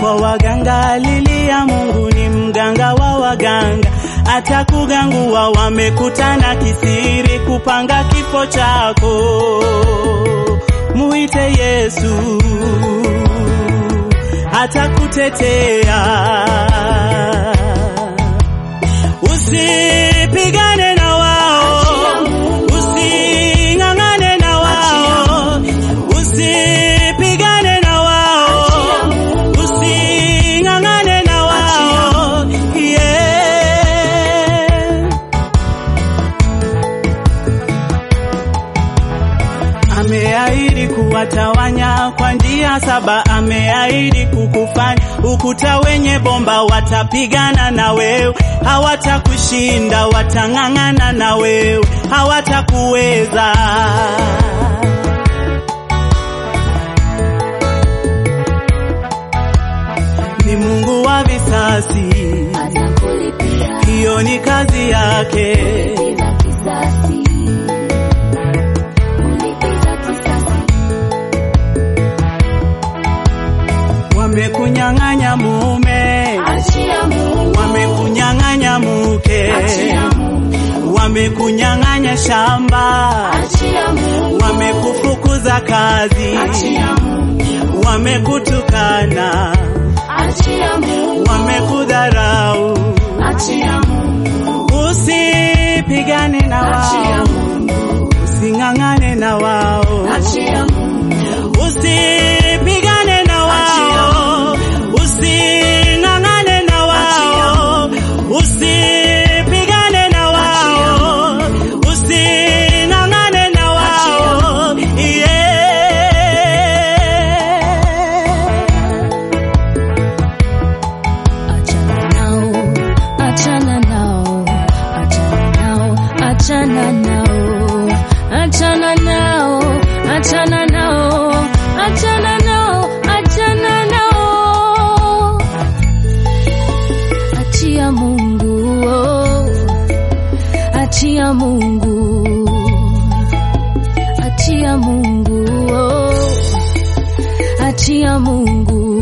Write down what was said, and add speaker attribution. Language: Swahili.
Speaker 1: kwa waganga, lilia Mungu ni mganga wa waganga, atakugangua. Wamekutana kisiri kupanga kifo chako, muite Yesu atakutetea. Usipigane na wao, using'ang'ane na wao, usipigane na wao, using'ang'ane na wao, yeah. Ameahidi kuwatawanya kwa njia saba, ameahidi kukufanya ukuta wenye bomba. Watapigana na wewe, hawatakushinda, watang'ang'ana na wewe, hawatakuweza. Ni Mungu wa visasi,
Speaker 2: atakulipia
Speaker 1: hiyo ni kazi yake.
Speaker 2: kulipiza kisasi, kulipiza kisasi,
Speaker 1: Wamekunyang'anya mume,
Speaker 2: achia Mungu,
Speaker 1: wamekunyang'anya mke,
Speaker 2: achia Mungu,
Speaker 1: wamekunyang'anya shamba,
Speaker 2: achia Mungu,
Speaker 1: wamekufukuza kazi,
Speaker 2: achia Mungu,
Speaker 1: wamekutukana,
Speaker 2: achia Mungu,
Speaker 1: wamekudharau.
Speaker 2: achia Mungu,
Speaker 1: Usipigane na
Speaker 2: achia
Speaker 1: wao,
Speaker 2: Mungu,
Speaker 1: using'ang'ane na wao,
Speaker 2: achia Mungu,
Speaker 1: usipigane na wao, using'ang'ane na wao, usipigane na wao, using'ang'ane na wao, yeah.
Speaker 2: achana nao, achana nao, achana nao, achana nao, achana nao, achana nao, achana nao, achia Mungu, oh. achia Mungu, achia Mungu, oh. achia Mungu.